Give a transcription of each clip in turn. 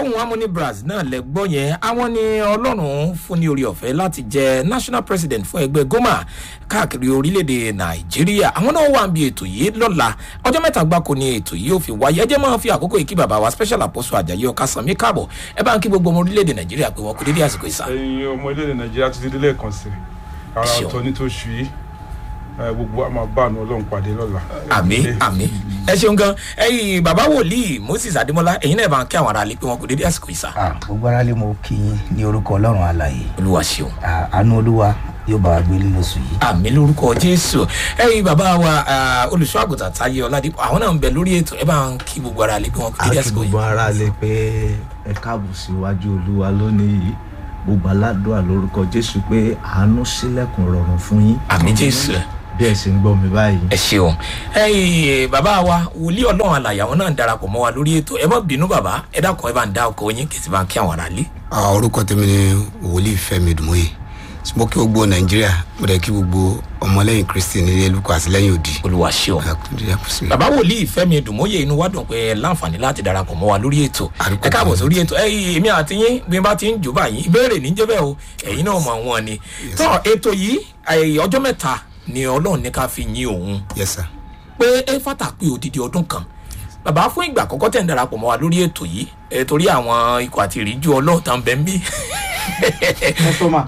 ohun harmony bras náà lẹ gbọ́ yẹn àwọn ni ọlọ́run fún ní orí ọ̀fẹ́ láti jẹ national president fún ẹgbẹ́ goma káàkiri orílẹ̀-èdè nàìjíríà àwọn náà wà níbi ètò yìí lọ́la ọjọ́ mẹ́ta gbáko ni ètò yìí ò fi wáyé ẹ jẹ́ máa fi àkókò yìí kí bàbá wa special apostle ajayi ọ̀ka sànmí káàbọ̀ ẹ bá ń kí gbogbo ọmọ orílẹ̀-èdè nàìjíríà pé wọ́n kú dédé àsìkò ìsà. ẹyin ọmọ orílẹ̀-èdè nàìjíríà ti dídí lẹ́ẹ̀kan sí ara Ṣeun. ọ̀tọ̀ ní tó ṣù yìí ẹ, gbogbo a máa bá àánú ọlọ́run pàdé lọ́la. àmì àmì ẹ ṣeun gan ẹyìn bàbá wòlíì moses adémọlá ẹyin náà bá ń kí àwọn ará lè pé wọn kú dédé àsìkò ìsà. Ah, gbogbo ara lè mọ kí yín ní orúkọ ọlọ́run àlàyé olúwa ṣeun. Ah, àánú olúwa yóò bá wa gbé nínú oṣù yìí. àmì lórúkọ jésù ẹyìn bàbá wa olùṣọ́ àgùntàn táyé ọládìpọ àwọn náà ń bẹ lórí ètò ẹ bá ń kí gbogbo ara lè pé wọn kú dédé àti àsìkò gbogbo yìí. ara lè pé ẹ káàbọ̀ síwájú olúwa lónìí yìí gbogbo aládùúrà lórúkọ jésù pé àánú sílẹ̀kùn rọrùn fún yín àmì jésù bí ẹ sì ń gbọ́ mi báyìí. ẹ ṣeun ẹyìn bàbá wa wòlíì ọlọ́run àlàyé àwọn náà ń darapọ̀ mọ́ wa lórí ètò ẹ má bínú bàbá ẹ dákun ẹ bá ń dá ọkọ yín kì í sì bá ń kí àwọn ará lé. Ah, orúkọ tèmi ni wòlíì fẹmi dùmọye mo kí gbogbo nàìjíríà mo dẹ kí gbogbo ọmọlẹyìn kristi nílé lukọ àtìlẹyìn òdì. olúwa ṣeun. Àkúndé àkúsí. bàbá wòlíì fẹmi dùmóye inú wa dùn pé ẹ láǹfààní láti darapọ̀ mọ́ wa lórí ètò Àdúgbò ẹ káàbọ̀ kan. sórí ètò ẹ èmi àti yín bí n bá ti ń jù báyìí ìbéèrè níjẹ́ bẹ́ẹ̀ o ẹ̀yin náà mọ̀ wọn ni tọ́ ètò yìí ẹ, ọjọ́ mẹ́ta ni ọlọ́run ní ká fi yin òun yes sir. pé ẹ fàtà pé odidi ọdún kan bàbá fún ìgbà àkọ́kọ́ tẹ̀ ń darapọ̀ mọ́ wa lórí ètò yìí ẹ torí àwọn ikọ̀ àti ìríjú ọlọ́ọ̀tàn bẹ́ẹ̀ ń bí kọ́sọ́mà.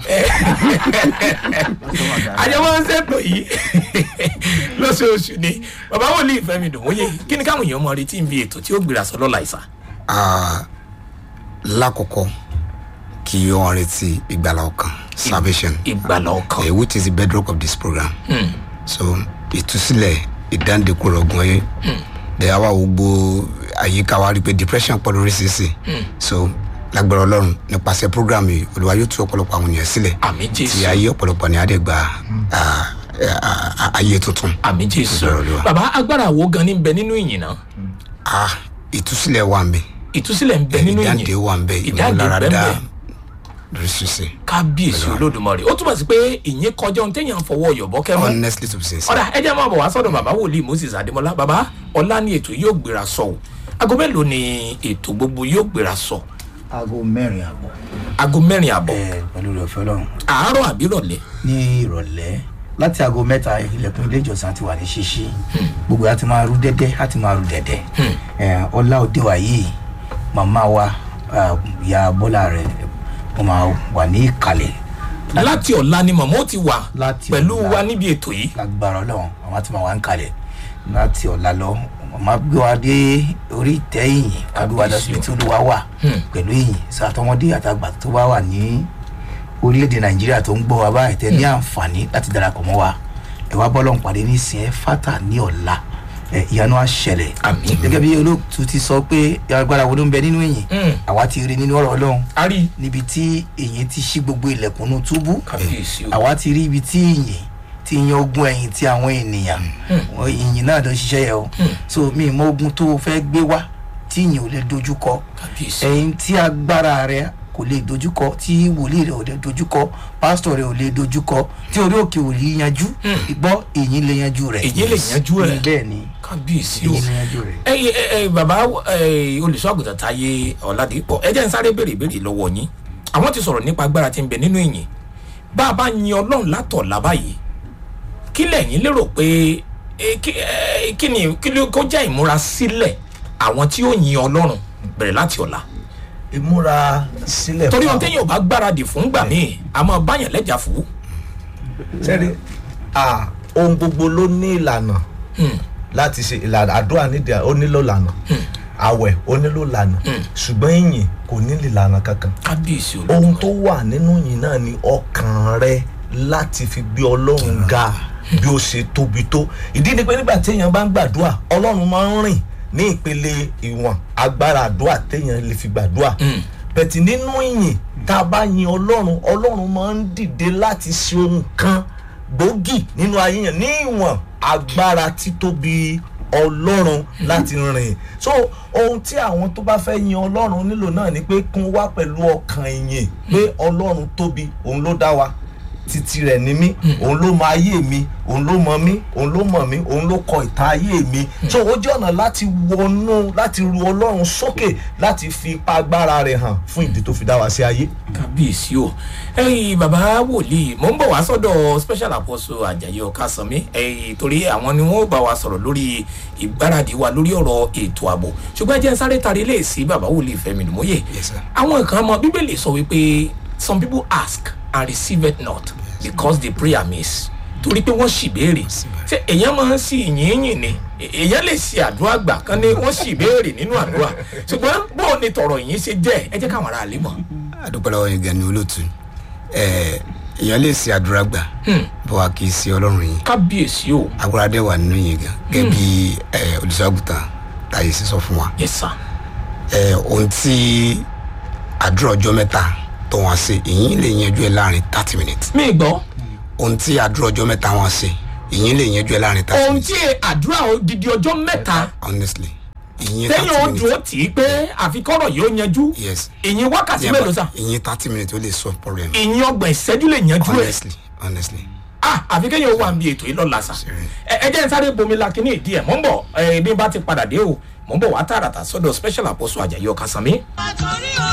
àjẹmọ́ ń ṣètò yìí lóṣooṣù ni bàbá wòlíì fẹ́mi dùnmóye kí ni káwọn èèyàn mọ retí ń bi ètò tí ó gbéra sọ lọ́la ìsà. Ah, lákọ̀ọ́kọ́ kí wọ́n retí ìgbàlá ọkàn salvation ìgbàlá ọkàn. eh, which is the bedrock of this program. so ìtúsílẹ̀ ìdáǹdẹ̀kùn ọ̀gbọ̀n yẹn dẹ̀ àwa gbogbo àyíká wa rí i pé depression pọ̀ lórí sísè so lágbára ọlọ́run nípasẹ̀ program yìí olùwà yóò tú ọ̀pọ̀lọpọ̀ àwọn ènìyàn sílẹ̀ àmì ti jésù ayé ọ̀pọ̀lọpọ̀ ní adẹ́gba ayé tuntun. àmì jésù Ọ̀rọ̀ Olúwa. bàbá agbára wo gan ni ń bẹ nínú ìyìn náà Ah, ìtúsílẹ̀ wà ń bẹ ìtúsílẹ̀ ń bẹ nínú ìyìn ìdáǹdè wà ń bẹ ìdáǹdè bẹ́ẹ̀ ìmúláradá bẹ́ẹ̀ lórí sísè kábíyèsí olódùmarè ó túmọ̀ sí pé ìyẹn kọjá ohun téèyàn fọwọ́ yọ̀bọ kẹ́mọ́ honestly to be sincere. ọ̀dà ẹ jẹ́ máa bọ̀ wá sọ́dọ̀ bàbá wòlíì moses adémọlá bàbá ọ̀la ni ètò yóò gbéra sọ o aago mélòó ni ètò gbogbo yóò gbéra sọ aago mẹ́rin àbọ̀ aago mẹ́rin àbọ̀ ẹ pẹ̀lú rẹ̀ ọ̀fẹ́ ọlọ́run àárọ̀ àbí rọ̀lẹ́ ní ìrọ̀lẹ́ láti aago mẹ́ta ilẹ̀kùn ilé ìjọsìn àti wà ní ṣíṣí gbogbo àti máa rú dẹ́dẹ́ àti máa rú dẹ́dẹ́ ẹ, ọlá òde wa yìí màmá wa ah, ìyá bọ́lá rẹ̀ wọ́n máa wà ní ìkàlẹ̀ láti ọ̀la ni màmá ó ti wà Láti pẹ̀lú ọ̀la. wa níbi ètò yìí lágbára ọlọ́run àwọn àti máa wà ń kalẹ̀ láti ọ̀la lọ màmá gbé wa dé orí ìtẹ́ ìyìn kágbé wa lọ síbi tí olúwa wà pẹ̀lú ìyìn sàtọmọdé àtàgbà tó bá wà ní orílẹ̀-èdè nàìjíríà tó ń gbọ́ wa báyìí tẹ́ ní àǹfààní láti darapọ̀ mọ́ wa ẹ wá bọ́lọ̀ ń pàdé ní ìsìn ẹ fátà ní ọ̀la ẹ ìyanu àṣẹlẹ̀ Àmín. gẹ́gẹ́ bí olóòtú ti sọ pé agbára wo ló ń bẹ nínú ìyìn Mm. àwa ti rí nínú ọ̀rọ̀ ọlọ́run a rí níbi tí èyí ti ṣí gbogbo ilẹ̀kùnú túbú kábíyèsí o àwa ti rí ibi tí ìyìn ti yan ogun ẹ̀yìn tí àwọn ènìyàn wọn ìyìn náà ló ń ṣiṣẹ́ yẹ o so mi mọ ogun tó o fẹ́ gbé wá tí ìyìn ò lè dojúkọ kábíyèsí ẹ̀yìn tí agbára rẹ kò lè dojúkọ tí wòlíì rẹ ò lè dojúkọ pásítọ̀ rẹ ò lè dojúkọ tí orí òkè ò lè yanjú ìgbọ́ ìyìn lè yanjú rẹ Ìyìn lè yanjú ẹ̀. bẹ́ẹ̀ ni kábíyèsí o ìyìn lè yanjú rẹ. ẹ ẹ ẹ bàbá ẹ olùṣọ́àgùtàn táyé ọ̀làdìpọ̀ ẹ jẹ́ ń sáré béèrè béèrè lọ́wọ́ yín àwọn ti sọ̀rọ̀ nípa agbára tí ń bẹ nínú ìyìn bá a bá yin ọlọ́run látọ̀ lábàyè kí lẹ́yìn lérò pé ẹ, kí ẹ, kí ni kí ló kó jẹ́ ìmúra sílẹ̀ àwọn tí ó yin ọlọ́run bẹ̀rẹ̀ láti ọ̀la ìmúra sílẹ̀ torí ohun fún téèyàn ò bá gbáradì fún gbà míì a máa báyàn lẹ́jà fún sẹ́ni ah, ohun gbogbo ló ní ìlànà láti ṣe ìlànà àdúrà nídìí ó nílò ìlànà àwẹ̀ ó nílò ìlànà ṣùgbọ́n ìyìn kò ní ìlànà kankan kábíyèsí ohun tó wà nínú yìí náà ni ọkàn rẹ láti fi gbé ọlọ́run ga bí ó ṣe tóbi tó ìdí ni pé nígbà téèyàn bá ń gbàdúrà ọlọ́run máa ń rìn ní ìpele ìwọ̀n agbára àdúrà téèyàn lè fi gbàdúrà bẹ̀tì nínú ìyìn tá a bá yin ọlọ́run ọlọ́run máa ń dìde láti ṣe ohun kan gbòógì nínú ayé yẹn ní ìwọ̀n agbára títóbi ọlọ́run láti rìn so ohun tí àwọn tó bá fẹ́ yin ọlọ́run nílò náà ni pé kún wá pẹ̀lú ọkàn ìyìn pé ọlọ́run tóbi òun ló dá wa títí rẹ̀ ní mí òun ló mọ ayé mi òun ló mọ mí òun ló mọ̀ mí òun ló kọ ìtàn ayé mi so ó jẹ́ ọ̀nà láti wọnú láti ru ọlọ́run sókè láti fi ipa agbára rẹ̀ hàn fún ìdí tó fi dá wa sí ayé. kábíyèsí o ẹyin bàbá wòlíì mò ń bọ̀ wá sọ́dọ̀ special apostle ajayi ọ̀kasànmí ẹyin torí àwọn ni wọ́n bá wa sọ̀rọ̀ lórí ìgbáradì wa lórí ọ̀rọ̀ ètò ààbò ṣùgbọ́n ẹ jẹ́ n sáré tari lè sí bàbá wòlíì fẹ́mi nìmọ́yè Yes, sir. àwọn kan mọ bíbélì sọ wípé some people ask and receive it not because they pray amiss torí pé wọ́n sì béèrè ṣé èèyàn máa ń sì yìnyín ni èèyàn lè ṣe àdúrà gbà kan ní wọ́n sì béèrè nínú àdúrà ṣùgbọ́n bó o ní tọ̀rọ̀ yìí ṣe jẹ́ ẹ jẹ́ káwọn ará àlè mọ̀. adúpẹ́ lọ́wọ́ yín gan ni olóòtú ẹ̀ èèyàn lè ṣe àdúrà gbà bó wa kì í ṣe ọlọ́run yín kábíyèsí o agbára dẹ̀ wà nínú yín gan gẹ́gẹ́ bí ẹ̀ olùṣọ́àgùtàn táyé sísọ fún wa yes sir ẹ̀ ohun tí àdúrà ọjọ́ mẹ́ta tó wọn ṣe ìyín lè yanjú ẹ láàrin thirty minutes mi gbọ́ ohun tí àdúrà ọjọ́ mẹ́ta wọn ṣe ìyín lè yanjú ẹ láàrin thirty ohun minutes tí àdúrà odidi ọjọ́ mẹ́ta honestly ìyín tẹ́yìn thirty ó minutes dúró tì í pé àfikọ́rọ̀ yóò yanjú yes ìyìn wákàtí mélòó sà ìyín thirty minutes ó lè solve problem ìyìn ọgbọ̀n ìṣẹ́jú lè yanjú ẹ̀ honestly honestly ah àfi kéèyàn ó wà níbi ètò yìí lọ́la sà ẹ ẹ jẹ́ n sáré bomi la kíní ìdí ẹ̀ mọ́ ń bọ̀ ẹ bí n bá ti padà dé o mọ́ ń bọ̀ wá tààràtà sọ́dọ̀ special apostle ajayi ọ̀kasànmí. àtòrí